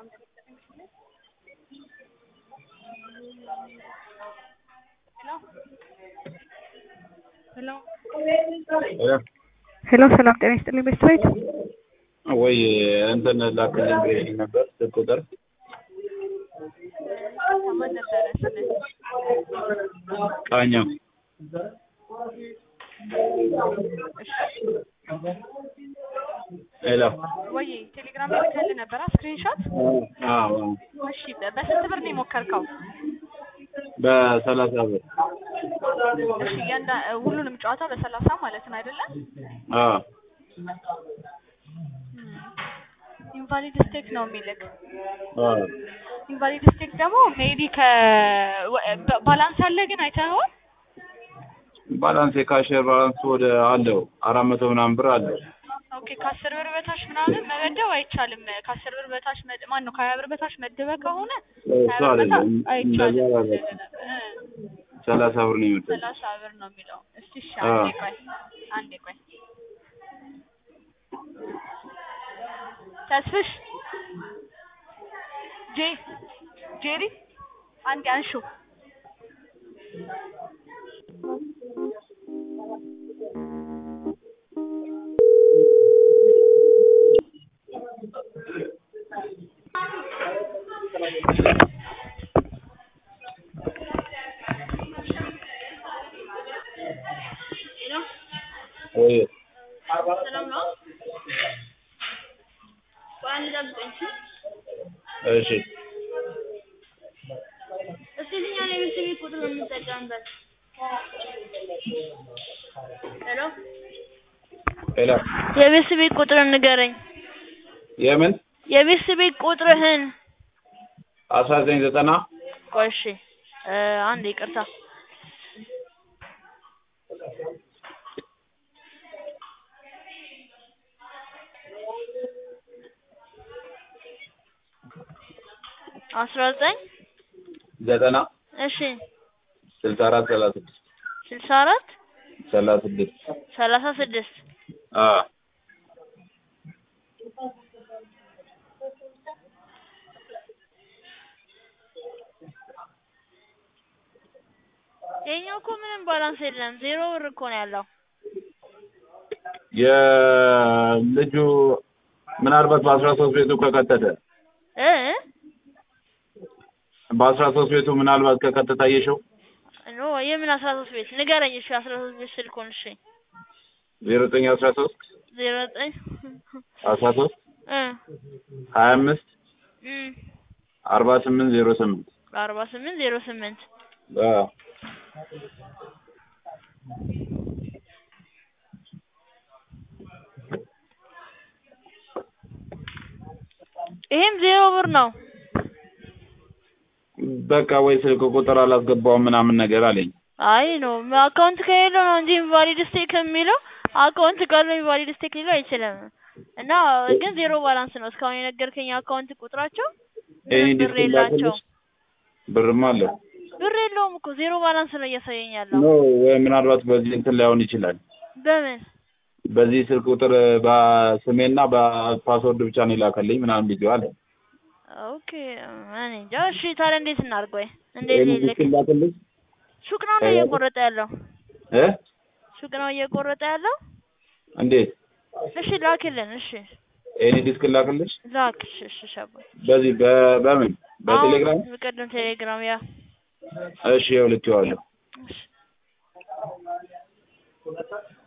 ሄሎ ሰላም ጤና ይስጥልኝ ቤስት ቤት ወይ እንትን ላክልኝ ብዬሽ ነበር ስልክ ቁጥር ማን ነበረ ስምህ? ቃኘው ሄሎ ወይ ቴሌግራም ላይ ልከልህ ነበረ ስክሪንሾት? አዎ እሺ በ- በስንት ብር ነው የሞከርከው? በሰላሳ ብር እሺ እያንዳ ሁሉንም ጨዋታ በሰላሳ ማለት ነው አይደለ? አዎ ኢንቫሊድ ስቴክ ነው የሚልክ። አዎ ኢንቫሊድ ስቴክ ደግሞ ሜቢ ከ ወ- በ- ባላንስ አለ ግን አይተኸዋል? ባላንስ የካሽር ባላንስ ወደ አለው አራት መቶ ምናምን ብር አለው ኦኬ ከአስር ብር በታች ምናምን መመደብ አይቻልም። ከአስር ብር በታች መድ ማን ነው ከሀያ ብር በታች መድበህ ከሆነ እሱ ሀያ ብር በታች አይደለም አይቻልም። እንደዛ አይደለም እ ሰላሳ ብር ነው የመጣው ሰላሳ ብር ነው የሚለው። እስቲ እሺ አዎ። አንዴ ቆይ አንዴ ቆይ ተስፍሽ ጄ ጄሪ አንዴ አንሹ ወይ ሰላም ነው። ቆይ አንድ ጠብቀኝ። እሺ እስኪ የትኛውን የቤተሰብ ቤት ቁጥር ነው የምንጠቀምበት? ሄሎ ሄሎ የቤተሰብ ቤት ቁጥርን ንገረኝ። የምን የቤተሰብ ቤት ቁጥርህን። አስራ ዘጠኝ ዘጠና ቆይ እሺ እ አንድ ይቅርታ አስራ ዘጠኝ ዘጠና እሺ ስልሳ አራት ሰላሳ ስድስት ስልሳ አራት ሰላሳ ስድስት ሰላሳ ስድስት አዎ ይሄኛው እኮ ምንም ባላንስ የለም ዜሮ ብር እኮ ነው ያለው። የልጁ ምናልባት በአስራ ሶስት ቤቱ ከከተተ እ በአስራ ሶስት ቤቱ ምናልባት ከከተተ አየሽው ኖ የምን አስራ ሶስት ቤት ንገረኝ። እሺ አስራ ሶስት ቤት ስልኩን እሺ ዜሮ ዘጠኝ አስራ ሶስት ዜሮ ዘጠኝ አስራ ሶስት እ ሀያ አምስት እ አርባ ስምንት ዜሮ ስምንት አርባ ስምንት ዜሮ ስምንት አዎ ይሄም ዜሮ ብር ነው። በቃ ወይ ስልክ ቁጥር አላስገባውም ምናምን ነገር አለኝ አይ ነው አካውንት ከሌለው ነው እንጂ ኢንቫሊድ ስቴክ የሚለው አካውንት ካለው ኢንቫሊድ ስቴክ ሊለው አይችልም። እና ግን ዜሮ ባላንስ ነው እስካሁን የነገርከኝ አካውንት ቁጥራቸው ኤኒ ምንም ብር ዲስክ የላቸው ላክልሽ ብርም አለው ብር የለውም እኮ ዜሮ ባላንስ ነው እያሳየኝ ያለው። ኖ ወይ ምናልባት በዚህ እንትን ላይሆን ይችላል በምን በዚህ ስልክ ቁጥር በስሜና በፓስወርድ ብቻ ነው የላከልኝ ምናምን ቪዲዮ አለ ኦኬ እኔ እንጃ። እሺ ታዲያ እንዴት እናድርግ? ወይ እንዴት ኤኒ ልክ ዲስክ ላክልሽ ሱቅ ነው ነው እየቆረጠ ያለው እ ሱቅ ነው እየቆረጠ ያለው። እንዴት እሺ ላክልን። እሺ ኤኒ ዲስክ ላክልሽ ላክ። እሺ እሺ ሸባ በዚህ በ- በምን በቴሌግራም አሁን በቀደም ቴሌግራም ያ እሺ ይኸው ልኬዋለሁ እሺ